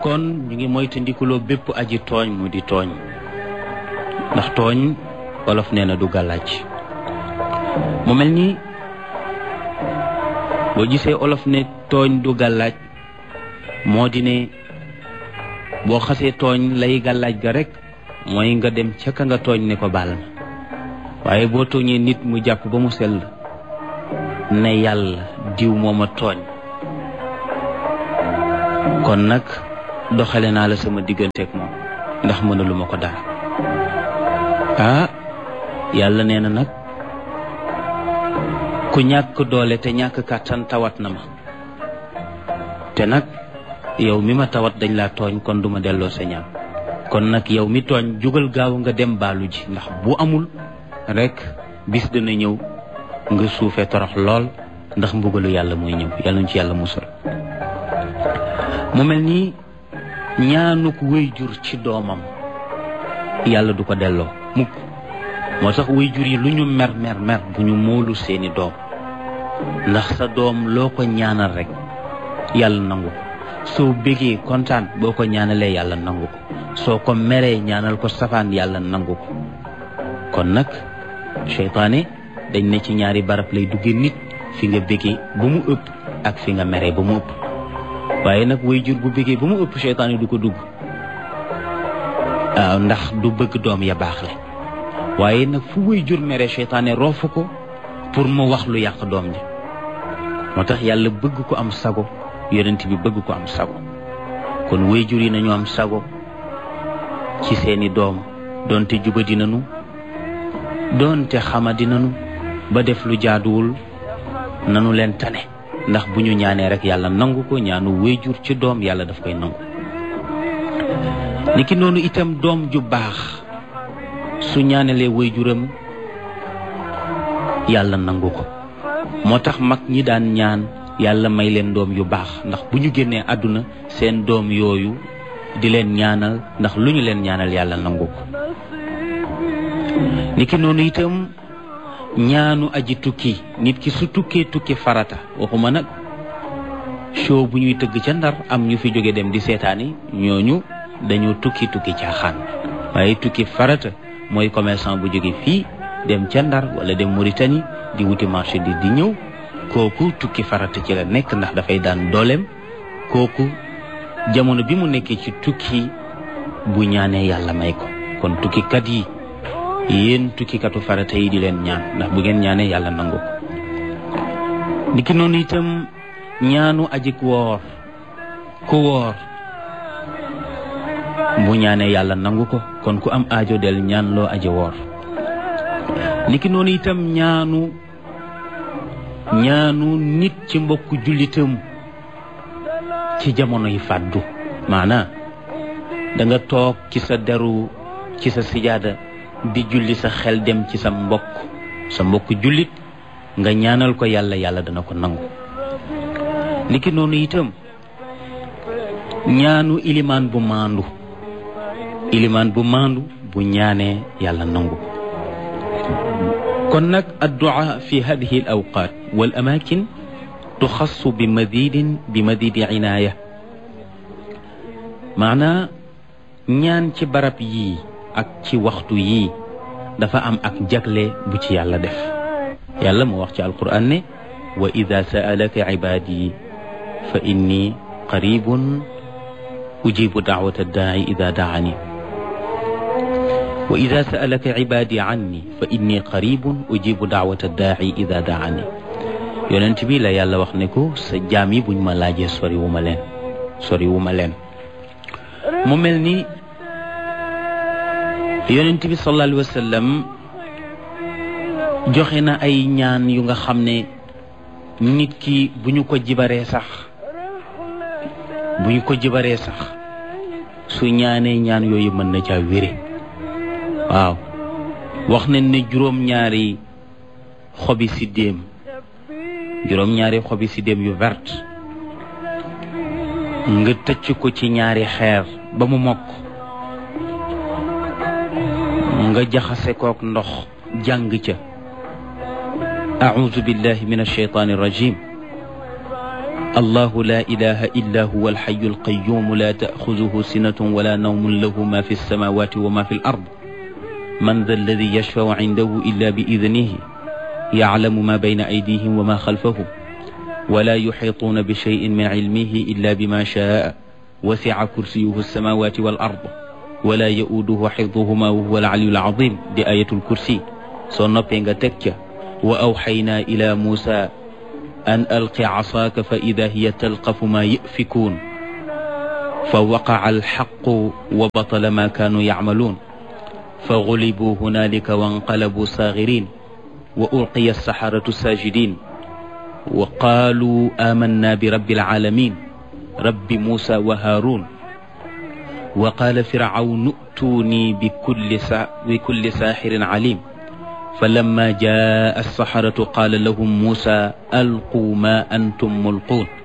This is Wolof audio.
kon ñu ngi moytandikuloo bépp aji tooñ mu di tooñ ndax tooñ wolof nee na du gàllaaj mu mel ni boo gisee olof ne tooñ du gàllaaj moo di ne boo xasee tooñ lay gàllaaj ga rek mooy nga dem ca ka nga tooñ ne ko baal ma waaye boo tooñee nit mu jàpp ba mu sell ne yàlla diw mooma tooñ kon nag doxale naa la sama digganteeg moom ndax mënalu ma ko dara ah yàlla nee na nag ku ñàkk doole te ñàkk kàttan tawat na ma te nag yow mi ma tawat dañ laa tooñ kon duma delloo sa ñaan kon nag yow mi tooñ jógal gaaw nga dem baalu ji ndax bu amul rek bis dana ñëw nga suufee torox lool ndax mbugalu yàlla mooy ñëw yàlla ñu ci yàlla musal mu mel ni ñaanuk wéyjur ci doomam yàlla du ko delloo mukk moo tax wéyjur yi lu ñu mer mer mer bu ñu móolu seeni doom ndax sa doom loo ko ñaanal rek yàlla nangu ko soo bégee kontaan boo ko ñaanalee yàlla nangu ko soo ko meree ñaanal ko safaan yàlla nangu ko kon nag seytaane dañ ne ci ñaari barab lay duggee nit fi nga bégee ba mu ëpp ak fi nga meree ba mu ëpp waaye nag wéyjur bu bégee ba mu ëpp seytaane du ko dugg waaw ndax du bëgg doom ya baax le waaye nag fu wéyjur mere seytaane roofu ko pour mu wax lu yàq doom ji moo tax yàlla bëgg ko am sago yonent bi bëgg ko am sago kon wéyjur yi nañu am sago ci seeni doom doonte jubadi nanu doonte xamadi nanu ba def lu jaaduwul nanu leen tane ndax bu ñu ñaanee rek yàlla nangu ko ñaanu wéyjur ci doom yàlla daf koy nangu niki noonu itam doom ju baax su ñaanelee wéyjuram yàlla nangu ko moo tax mag ñi daan ñaan yàlla may leen doom yu baax ndax bu ñu génnee àdduna seen doom yooyu di leen ñaanal ndax lu ñu leen ñaanal yàlla nangu ko niki noonu itam ñaanu aji tukki nit ki su tukkee tukki farata waxuma nag show bu ñuy tëgg ca ndar am ñu fi jóge dem di seetaani ñooñu dañoo tukki tukki caaxaan waaye tukki farata mooy commerçant bu jóge fii dem ca ndar wala dem Mauritanie di wuti marché di di ñëw kooku tukki farata ci la nekk ndax dafay daan dooleem kooku jamono bi mu nekkee ci tukki bu ñaanee yàlla may ko kon tukkikat yi yéen tukkikatu farata yi di leen ñaan ndax bu ngeen ñaanee yàlla nangu ko niki noonu itam ñaanu ajik woor ku woor bu ñaanee yàlla nangu ko kon ku am aajo del ñaan loo aji woor niki noonu itam ñaanu ñaanu nit ci mbokku jullitam ci jamono yi fàddu maanaa da nga toog ci sa deru ci sa sijaada di julli sa xel dem ci sa mbokk sa mbokk jullit nga ñaanal ko yàlla yàlla dana ko nangu niki noonu itam ñaanu ilimaan bu maandu ilimaan bu maandu bu ñaanee yàlla nangu kon nag addu'a fi hadihi al awqat wal amakin tuxassu bi madidin bi madidi inaaya maanaa ñaan ci barab yii ak ci waxtu yii dafa am ak jagle bu ci yàlla def yàlla moo wax ci alquran ne wa ida saalaka ibaadi fa inni qaribun ujibu daawata daai ida daani wa ida saalaka ibaadi anni fa inni qaribun ujibu daawata daai ida daani yonent bi la yàlla wax ne ko sa jaam yi buñ ma laajee sori wu ma leen sori wu ma leen mu mel ni yonent bi sallallahu alayhi wa sallam joxe na ay ñaan yu nga xam ne nit ki bu ñu ko jibaree sax bu ñu ko jibaree sax su ñaanee ñaan yooyu mën na caa wére waaw wax nañ ne juróom-ñaari xobi siddéem juróom-ñaari xobi siddéem yu vert nga tëcc ko ci ñaari xeer ba mu mokk nga jaxase kook ndox jàng ca auzu billahi min alsheytaani rajim الله لا إله إلا هو الحي القيوم لا تأخذه سنة ولا نوم له ما في السماوات وما في الأرض من ذا الذي يشفع عنده إلا بإذنه يعلم ما بين أيديهم وما خلفهم ولا يحيطون بشيء من علمه إلا بما شاء وسع كرسيه السماوات والأرض ولا يؤوده حفظهما وهو العلي العظيم دي آية الكرسي سنبين تكة وأوحينا إلى موسى أن ألق عصاك فإذا هي تلقف ما يأفكون فوقع الحق وبطل ما كانوا يعملون فغلبوا هنالك وانقلبوا صاغرين وألقي السحرة ساجدين وقالوا آمنا برب العالمين رب موسى وهارون وقال فرعون ائتوني بكل, سا بكل ساحر عليم فلما جاء السحرة قال لهم موسى ألقوا ما أنتم ملقون